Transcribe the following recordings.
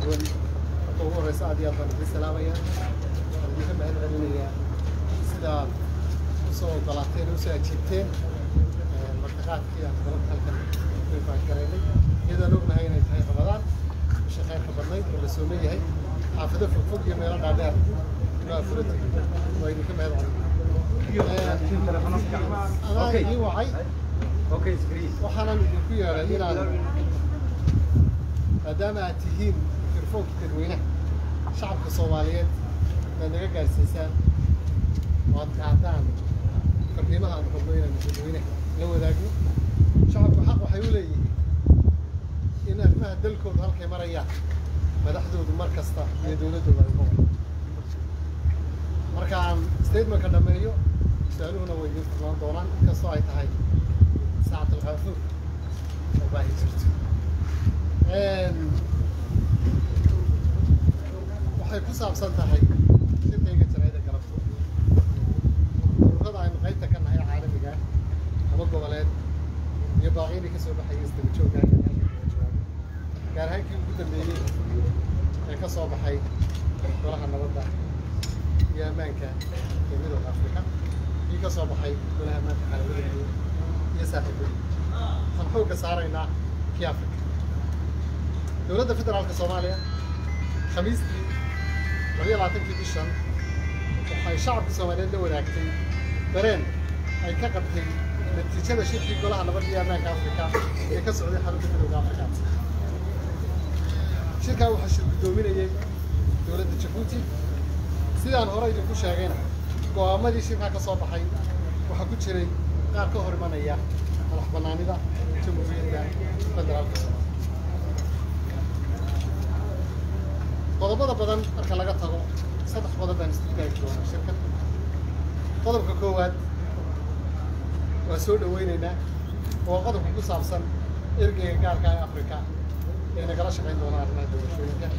duwan marka ugu horeysa aad iyo aad baan idin salaamaya waxaan idinka mahad celinayaa sidaad usoo ogolaateen usoo ajiibteen martiqaadkii aan dalabka halkan ku garaynay iyadaan ognahay inay tahay ramadaan bisha khayrka badnayd oo la sooman yahay xaafado fogfog iyo meelo dhaadheer inoo afurata waa idinka mahad celinaya adaa ii wacay waxaanan idinku yeedhay inaan maadaama aad tihiin mikrofoonka dadweynaha shacabka soomaaliyeed inaad naga gaarsiisaan oo aad qaadaan farriimaha aan rabno inaan dadweynaha la wadaagno shacabku xaq waxay u leeyihiin in arrimaha dalkooda halkay marayaan madaxdoodu mar kasta iyo dowladdooda ay uga wada markaan statementka dhameeyo su-aaluhuna way idin furmaan doonaan inkastoo ay tahay saacad alkhaafuur oo baahi jirto waxay ku saabsan tahay shirkayga jaraa'ida galabto ururada aynu qaybta ka nahay caalamiga ama goboleed iyo baaqyadii ka soo baxayay isdaba joogga gaar ahaan kii ugu dambeeyey ee ka soo baxay golaha nabadda iyo ammaanka ee midooda afrika kii ka soo baxay golaha ammaanka caalamada iyo saaxiibada waxaan xoogga saaraynaa kii afrika dowladda federaalka soomaaliya khamiistii labiyo labaatankii bishan waxay shacabka soomaaliyeed la wadaagtay dareen ay ka qabtay natiijada shirkii golaha nabadda iyo ammaanka afrika ee ka socday xarunta midooda afrika shirkaa waxaa shir guddoominayay dowladda jabuuti sidaan hore idinku sheegayna go'aamadii shirkaa ka soo baxay waxaa ku jiray qaar ka hor imanaya madax bannaanida jamhuuriyadda federaalka soomaaliya qodobada badan marka laga tago saddex qodob baan isku taagi doonaa shirkan qodobka koowaad waa soo dhaweyneynaa waa qodobka ku saabsan ergeyga gaarka ee afrika ee nagala shaqayn doona arrimaha doorashooyinka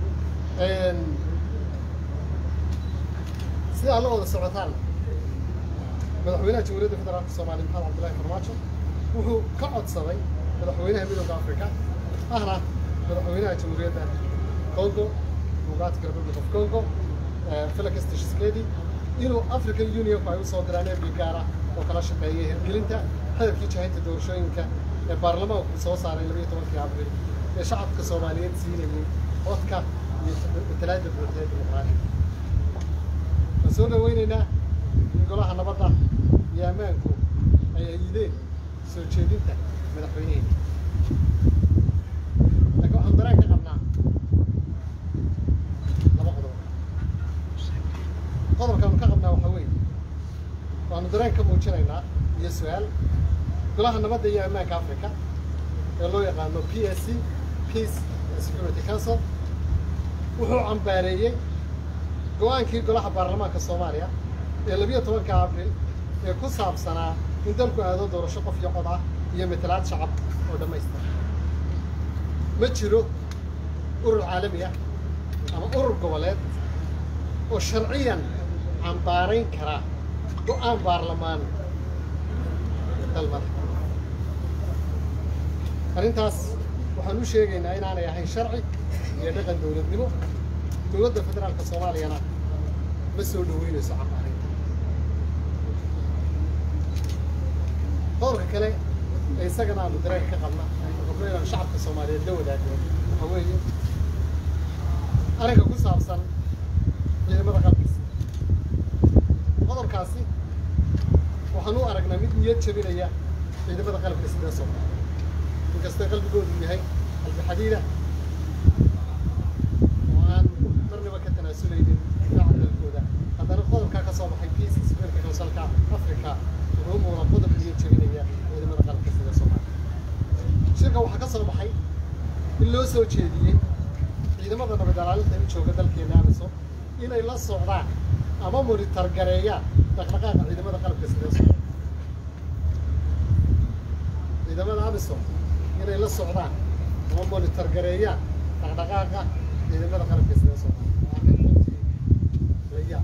sida alla wada socotaan madaxweynaha jamhuuriyadda federaalka soomaaliya maxamed cabdullahi farmaajo wuxuu ka codsaday madaxweynaha midooda afrika ahna madaxweynaha jamhuuriyadda congo democratic republic of congo felix tshisekedi inuu african unionku ay usoo diraan ergey gaara oo kala shaqeeyay hirgelinta hadafkii jahaynta doorashooyinka ee baarlamaanku soo saaray labayo tobankii abril ee shacabka soomaaliyeed siinayay codka iyo matalaadda buuxda ee dimuqraadiga waan soo dhaweyneynaa in golaha nabadda iyo ammaanku ay ayideen soo jeedinta madaxweyneheena laakiin waxaan dareen ka qabnaa laba qodob qodobkaanu ka qabnaa waxaa weeye waanu dareen ka muujinaynaa iyo su-aal golaha nabadda iyo ammaanka africa ee loo yaqaano p s c peace and security council wuxuu cambaareeyey go-aankii golaha baarlamaanka soomaaliya ee labiyo tobanka abril ee ku saabsanaa in dalku aado doorasho qof iyo cod ah iyo matalaad shacab oo dhammaystira ma jiro urur caalami ah ama urur goboleed oo sharciyan cambaarayn kara go-aan baarlamaan dalmada arrintaas waxaan u sheegaynaa inaanay ahayn sharci iyo dhaqan dowladnimo dowladda federaalka soomaaliyana ma soo dhaweynayso cambaarinta qodobka kale ee isagana aanu dareenka ka qabna rabno inaan shacabka soomaaliyeed la wadaagno waxaa weeye arrinka ku saabsan ciidamada qalbiisa qodobkaasi waxaan u aragnaa mid niyad jabinaya ciidamada qalabka sida soomaaliya inkastoo qalbigoodu yahay qalbi xadiida oo aan marnaba ka tanaasuleynin difaaca dalkooda haddana qodobkaa ka soo baxay peace security councilka africa wuxuu muuqda qodob niyad jabinaya ciidamada qalabka sida soomaaliya shirka waxaa ka soo baxay in loo soo jeediyey ciidamada nabad ilaalinta u jooga dalkeena amisom inay la socdaan ama monitor gareeyaan dhaqdhaqaaqa ciidamada qalabka sida soomaaliya ciidamada amisom inay la socdaan ama monitor gareeyaan dhaqdhaqaaqa ciidamada qalabka sida soomaaliya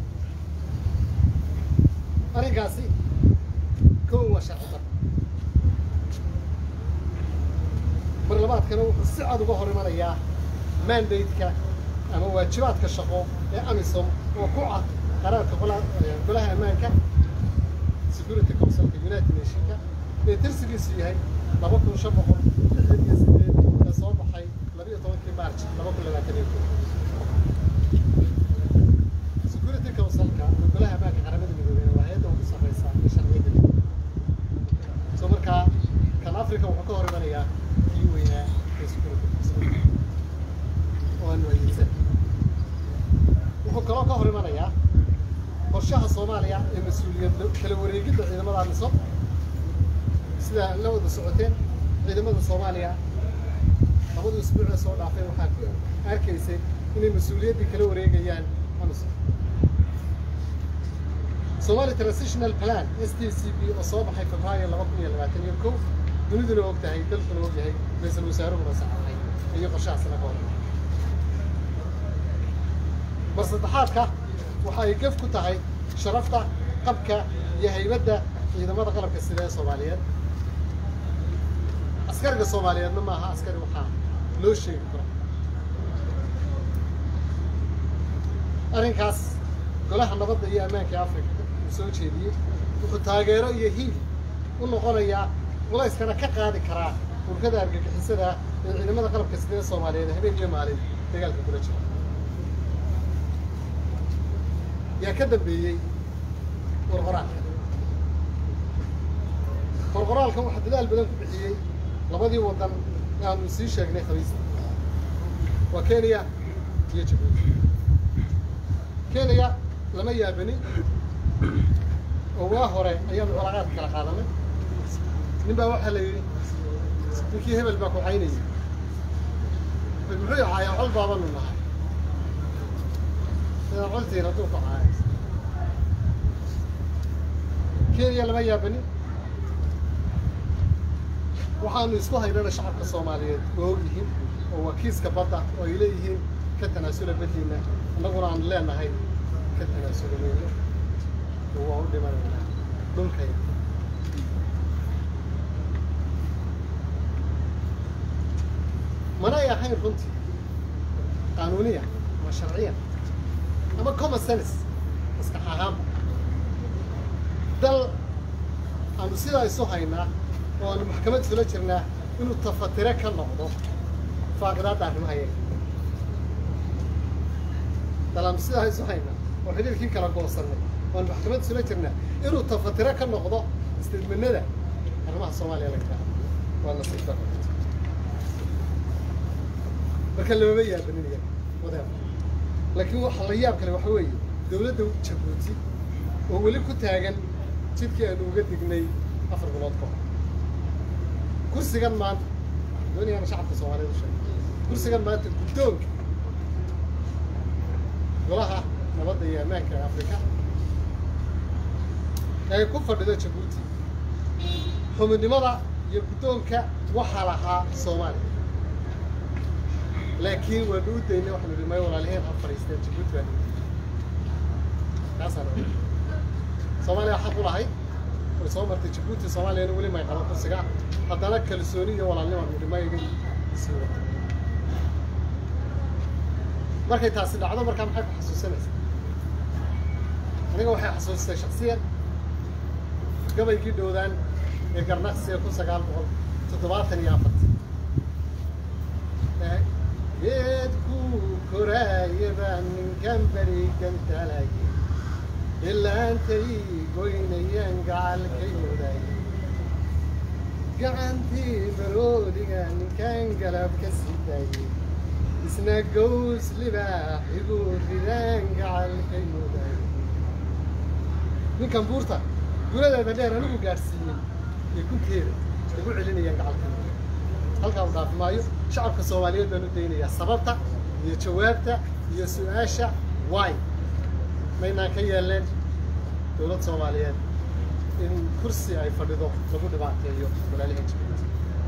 arrinkaasi kow waa sharci dar mar labaadkana wuxuu si cad uga hor imanayaa mandate-ka ama waajibaadka shaqo ee amisom oo ku cad qaraarka qola- golaha ammaanka security councilka united nationka ee tirsigiisu yahay laba kun shan boqol lixdan iyo sideed ee soo baxay labiyo tobankii march laba kun labaatan iyo kow security councilka ama golaha ammaanka qaramada midoobey waa hay-adda ugu sarreysa ee sharciyada so markaa kan africa wuxuu ka hor imanayaa kii weynaa ee security council oo aan waydiisan wuxuu kaloo ka hor imanayaa qorshaha soomaaliya ee mas-uuliyad kala wareegidda ciidamada amisom sida la wada socoteen ciidamada soomaaliya labadu isbuuc ee soo dhaafay waxaa ku arkaysay inay mas-uuliyaddii kala wareegayaan amisom Somali Transitional Plan STCP oo soo baxay Febraayo laba kun iyo labaatan iyo kow duniduna og tahay dalkuna og yahay ra-iisul wasaaruhuna saxaxay iyo qorshahaas laga hor mar saddexaadka waxa ay gef ku tahay sharafta qabka iyo haybadda ciidamada qalabka sida ee Soomaaliyeed askariga Soomaaliyeedna maaha askari waxaa loo sheegi karo arrinkaas golaha nabadda iyo ammaanka ee africa uu soo jeediyey wuxuu taageero iyo hiil u noqonayaa culayskana ka qaadi karaa urkada argagixisada ee ciidamada qalabka sida ee soomaaliyeed habeen iyo maalin dagaalka kula jira yaa ka dambeeyey qorqoraalka qorqoraalka waxaa dadaal badan ku bixiyey labadii waddan ee aanu sii sheegnay khamiista waa kenya iyo jabuuti kenya lama yaabanin oo waa hore ayaanu calaaqaad kala qaadanay nin baa waxaa la yidhi ninkii hebel baa ku caynayay muxuu caayaa col baabanu nahay sidaa coltiin hadduu ku caaya kenya lama yaabanin waxaanu isku haynana shacabka soomaaliyeed oo og yihiin oo waa kiiska badda oo ay leeyihiin ka tanaasula baddiina annaguna aan leenahay ka tanaasula weyne oo waa u dhimanaynaa dhulkayda manay ahayn runtii qaanuuniya ama sharciya ama common sense maskax ahaanba dal aanu sidaa isu haynaa oo aanu maxkamad isula jirnaa inuu tafatire ka noqdo faaqidaadda arrimaha yaga dal aanu sidaa isu haynaa oo xidhiirkii kala goosanay oo aanu maxkamad isula jirnaa inuu tafatire ka noqdo istidmanada arrimaha soomaaliya laga raa waa nasiib daro marka lamama yaabanin iyaga wadaab laakiin waxa la yaab kale waxa weeye dowladda jabuuti oo weli ku taagan jidkii aanu uga dignay afar bilood ka hor kursigan maanta doonayaan shacabka soomaaliyeed u sheegay kursigan maanta guddoonka golaha nabadda iyo ammaanka ee afrika ee ku fadhido jabuuti xubinimada iyo guddoonka waxaa lahaa soomaaliya laakiin waanu u daynay waxaanu idhi may walaaliheen ha fadhiisteen jabuuti baan kaasaan soomaaliya xaq u lahay way soo martay jabuuti soomaaliyana weli may qaban kursiga haddana kalsooni iyo walaalnimo aanu idhi may iga sii wata markay taasi dhacdo markaa maxay ku xasuusanaysaa aniga waxay xasuustay shaksiyan gabaygii dhowdaan ee garnaqsiga kun sagaal boqol toddobaatan iyo afartan geedku koraaya baa ninkan berigan talay ilaantay goynayaan gacalkay muday gacantii baroodiga ninkan galab ka sidayay isna gows libaax igu ridaan gacalkay muday ninkan buurta guladeeda dheer anigu gaadhsiiyey iyo kunteeda igu celinayaan gacalkay muday halkaa u dhaafi maayo shacabka soomaaliyeed baan u daynayaa sababta iyo jawaabta iyo su-aasha why maynaan ka yeeleen dowlad soomaaliyeed in kursi ay fadhido lagu dhibaateeyo walaalihin jabuuti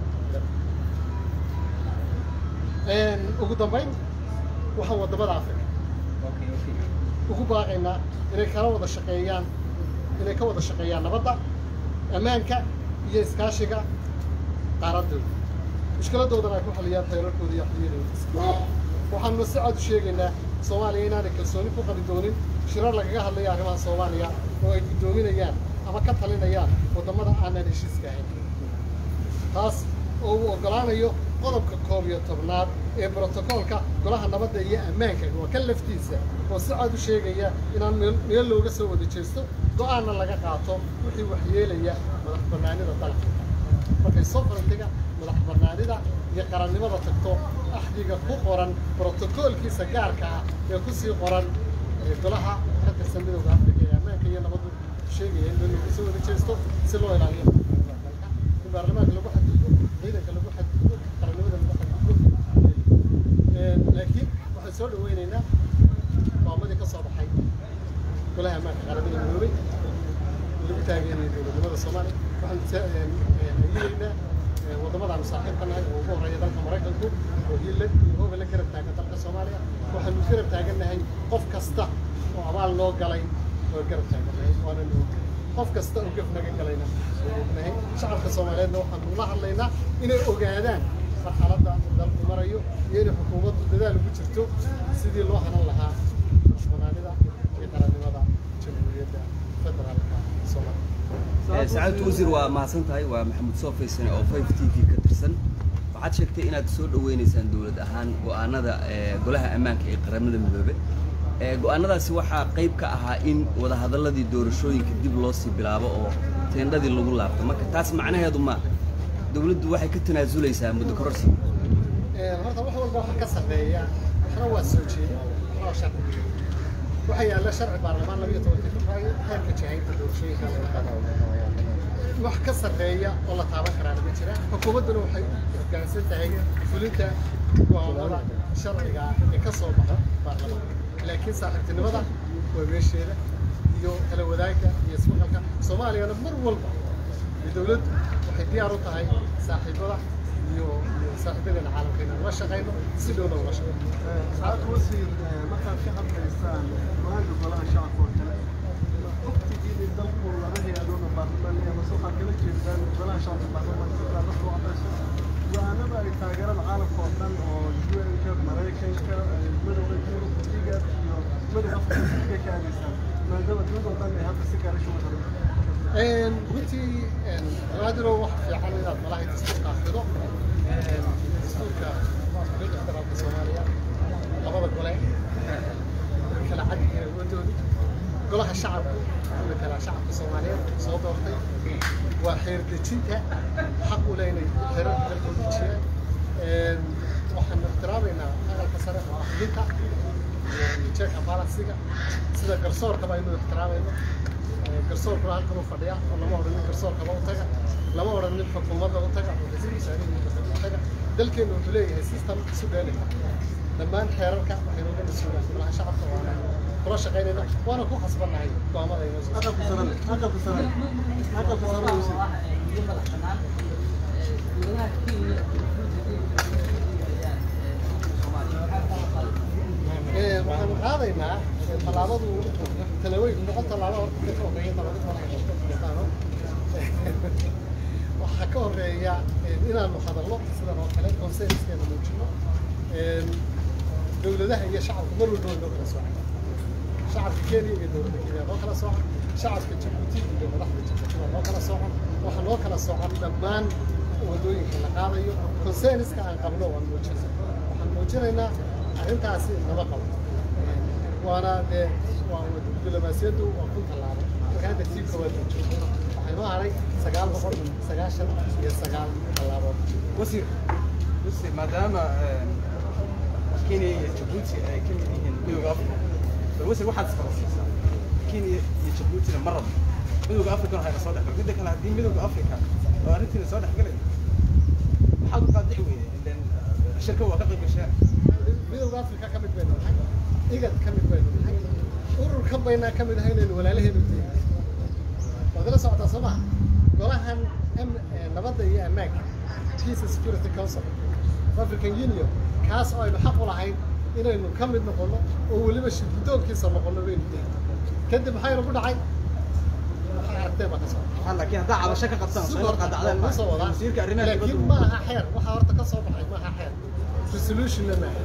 ugu dambayn waxaan waddamada africa ugu baaqaynaa inay kala wada shaqeeyaan inay ka wada shaqeeyaan nabadda ammaanka iyo iskaashiga qaaraddooda mushkiladoodana ay ku xaliyaan xeerarkooda iyo xiriirooda waxaanuna si cad u sheegaynaa soomaaliya inaanay kalsooni ku qabi doonin shirar lagaga hadlayo arrimaha soomaaliya oo ay guddoominayaan ama ka talinayaan waddamada aanan heshiiska ahayn taas oo uu oggolaanayo qodobka koob iyo tobnaad ee brotokoolka golaha nabadda iyo ammaanka waa ka laftiisa oo si cad u sheegaya inaan meel meel looga soo wada jeesto go-aanna laga qaato wixii waxyeelaya madax bannaanida dalka markay soo farantiga madax bannaanida iyo qarannimada tagto axdiga ku qoran brotokoolkiisa gaarka ah ee kusii qoran ee golaha ka tirsan midowda afrika ee ammaanka iyo nabaddu sheegaya in meel looga soo wada jeesto si loo ilaaliyo dalka in baarlamaanka lagu xadgudbo ciidanka lagu xadgudbo qarannimada lagu xadgudbo laakiin waxaan soo dhaweynaynaa maamadii ka soo baxay golaha ammaanka qaramada midoobay lagu taageerayo dowladnimada soomaaliya waxaan ayidaynaa waddamadaanu saaxiibka nahay oo ugu horreeya dalka maraykanku oo hiille iyo hooga la garab taagan dalka soomaaliya waxaanu garab taagannahay qof kasta oo abaal noo galay oo garab taagannahay waana noo qof kasta oo gaf naga galayna oo ognahay shacabka soomaaliyeedna waxaanu la hadlaynaa inay ogaadaan marxaladda dalku marayo iyo inay xukuumaddu dadaal ugu jirto sidii loo hanan lahaa madaxbanaanida iyo qarannimada jamhuuriyadda federaalka soomaaliya sacaadatu wasiir waa mahadsan tahay waa maxamuud soo faysane oo five t v ka tirsan waxaad sheegtay inaad soo dhaweynaysaan dowlad ahaan go-aanada golaha ammaanka ee qaramada midoobe go-aanadaasi waxaa qayb ka ahaa in wadahadalladii doorashooyinka dib loo sii bilaabo oo teendhadii lagu laabto marka taas macnaheedu ma dowladdu waxay ka tanaasuleysaa muddo kororsi horta wax walba waxa ka sarreeya waxna waa soo jeedin waxna waa sharci waxaa yaalla sharci baarlamaan labiyo tobanka februaayo heerka jahaynta doorashooyinka wax ka sarreeya oo la taaban karaana ma jira xukuumadduna waxay u hoggaansan tahay fulinta go'aamada sharciga ee ka soo baxa baarlamaanka laakiin saaxiibtinimada waa meesheeda iyo kala wadaagga iyo ismaqalka soomaaliyana mar walba iyo dowladdu waxay diyaar u tahay saaxiibada iyo saaxiibadeena caalamka inaan la shaqayno si dhowna ula shaqayno ساعات وزير markaad ka hadlaysaan maanta golaha shacabka oo kale waqtigii dalku laga hay-adoona baarlamaaniya mase waxaad kala jeedaan golaha shacabka baarlamaanka sidaa la soo cadayso go-aanada ay taageeraan caalamka oo dhan oo un-ka maraykanka midowda yurub igad iyo midowda afrika ka aadaysaan maadaama dowlad oo dhan ay hadda si gaara shugu tahay runtii raadiro waxa fiican inaad malaha dastuurka akhrido dastuurka dowladda federaalka soomaaliya labada gole kala cad yihiin awoodoodu golaha shacabku wuxuu kalaa shacabka soomaaliyeed soo doortay waa xeer dejinta xaq u leh inay xeerar dalka u dejiyaan waxaanu ixtiraamaynaa aqalka sare oo ahlinta iyo jeeka balansiga sida garsoorkaba aynu ixtiraamayno garsoorkuna halkan u fadhiya oo lama odhan nin garsoorkaba u taga lama odhan nin xukuumadda u taga oo ra-iisul wasaarihi u taga dalkeenu wuxuu leeyahay system isu dheelita dhammaan xeerarka waxaynu uga mas-uulaan golaha shacabka waana kula shaqaynayna waana ku khasbannahay go'aamada inoo soo aqalka sare aqalka sare aqalka sare wasiir waxaanu qaadaynaa tallaabadu talawooyin noqon tallaabo horta ka horreeya tallaabo waxaa ka horreeya inaanu hadalno sidan oo kale consenskeena muujino dowladaha iyo shacabka mar walba way noo kala soocan shacabka kenya iyo dowladda kenya noo kala soocan shacabka jabuuti iyo madaxda jabuuti waa noo kala soocan waxaa noo kala soocan dhammaan wadooyinka la qaadayo consenska aan qabno waan muujina waxaan muujinaynaa arrintaasi lama qabo waana dee waa diblomaasiyaddu waa kun tallaabo marka hadda tii koowaad la joogo waxaa inoo haray sagaal boqol sagaashan iyo sagaal tallaabood wasiir wasiir maadaama kenya iyo jabuuti ay ka mid yihiin midowda africa bal wasiir waxaad isqabasiisaa kenya iyo jabuutina ma rabo midowda africana hayna soo dhexgal midda kale haddii midowda africa oo arrintiina soo dhexgalay maxaad u qaadici weyday ilen shirka waa ka qayb gasheen midowda africa ka mid baynu nahay igad ka mid baynu nahay ururkan baynaa ka mid ahay inaynu walaalaheenu deegahay waad la socotaa soo maha golahan nabadda iyo ammaanka peace and security council of african union kaas oo aynu xaq u lahayn inaynu ka mid noqono oo weliba shirgudoonkiisa noqono baynu dehay kadib maxaynu ku dhacay waxay aragteen baa ka socda waxaan laakiin haddaa cabasho ka qabtaan soo hor qaadacdeen ma soo wadaa wasiirka arrimaha laakiin dibadda ma aha xeer waxaa horta ka soo baxay ma aha xeer resolutionna ma aha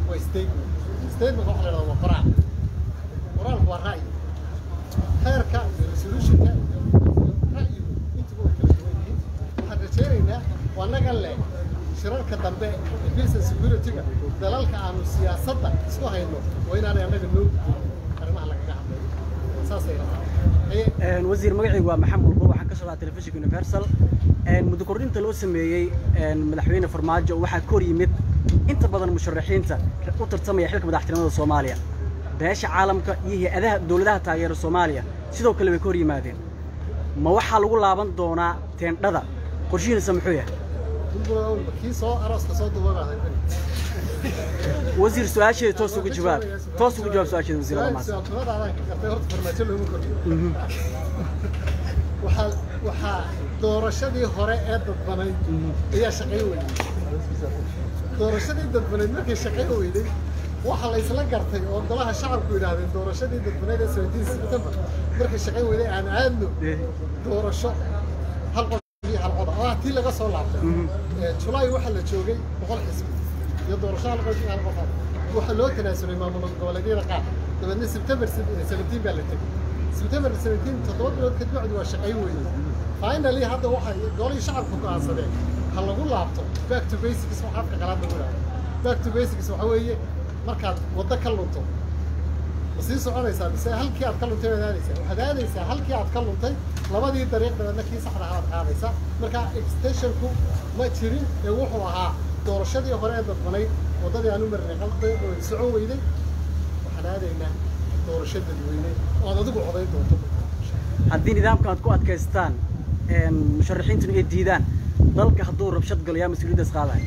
waa statement statement waxa la yidhahdaa waa qoraal qoraalku waa ra'yi heerka iyo resolutionka iyo iyo ra'yigu intuba way kala duwan yihiin waxaan rajaynaynaa waa naga leh shirarka dambe ee peace and security-ga dalalka aanu siyaasadda isku hayno waa inaanay annaga noo gudbin arrimaha lagaga hadlayo saasay la tahay Haye, wasiir magacaygu waa maxamed bulbul waxaan ka socdaa telefishinka universal muddo kordhinta loo sameeyey madaxweyne farmaajo waxaa ka hor yimid inta badan musharaxiinta u tartamaya xilka madaxtinimada soomaaliya beesha caalamka iyo hay-adaha dowladaha taageera soomaaliya sidoo kale way ka hor yimaadeen ma waxaa lagu laaban doonaa teendhada qorshihiinasa muxuu yahay bulbul awalba kii soo arooska soo duubanahay wasiir su-aasheeda toos uga jawaab toos uga jawaab su-aasheeda wasiir Su-aal- Almaas. su-aalnimadaadaan ka gartay horta farmaajo looma kordhiyo waxaa waxaa doorashadii hore ee dadbanayd ayaa shaqayn weyday doorashadii dadbanayd markay shaqayn weyday waxaa la isla gartay oo golaha shacabku yidhaahdeen doorashadii dadbanayd ee 17 September markay shaqayn weyday aan aadno doorasho hal qof iyo hal cod ah tii laga soo laabtay Ee, July waxaa la joogay boqol xisbi iyo doorasho hal qof iyo hal qof ah waxaa loo tanaasulay maamul goboleedyada qaar dabeedna September 17 baa la tegey September 17 toddoba bilood kadib bacdi waa shaqayn weynay finally hadda waxay golihii shacabku go'aansadeen ha lagu laabto back to basics waxa afka qalaad lagu yidhahdo back to basics waxa weeye markaad waddo ka lunto ma sii soconaysaa mise halkii aad ka luntay baad aadaysaa waxaad aadaysaa halkii aad ka luntay labadii dariiq dabeedna kii saxda ahaad qaadaysaa marka extensionku ma jirin ee wuxuu ahaa doorashadii hore ee dadbanayd waddadii aan u marinay qalbay oo socon weyday waxaan aadaynaa doorasho dadweyne oo aad adigu codayn doonto haddii nidaamkan aad ku adkaystaan musharaxiintuna ay diidaan dalka hadduu rabshad galo yaa mas-uuliyaddaas qaadaya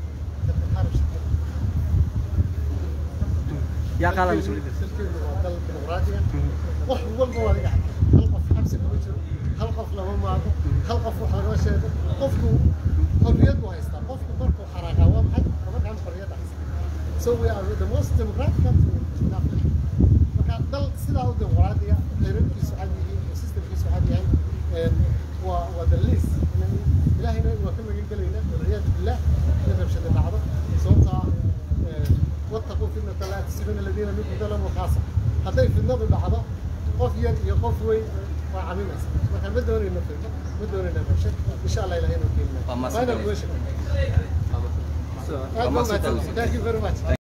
yaa qaadaya mas-uuliyaddaas dalkeenu waa dal dimuqraadiya wax walba waa laga hadlay hal qof xabsi kuma jiro hal qof lama maago hal qof wax lagama sheego qofku xorriyad buu haystaa qofku markuu xanaaqaa waa maxay laba gacan xorriyadda haysta so we are the most democratic country in Africa marka dal sidaa u dimuqraadiya xeerarkiisu cad yihiin oo systemkiisu cad yahay een, waa waa the least ilaahayna waa ka magan gelaynaa walciyaadu billah in rabshada dhacdo sababtaa een, wattaquu fitnata laa tusiibana aladiina minkum dalamu khaasa hadday fitnadu dhacdo qof yar iyo qof weyn waa caminaysa marka ma doonayno fitno ma doonayno rabshad insha allah ilahay inuu Waa keenina mahadsantahay. final question Waa aad baa mahadsantahay. mahadsan thank you very much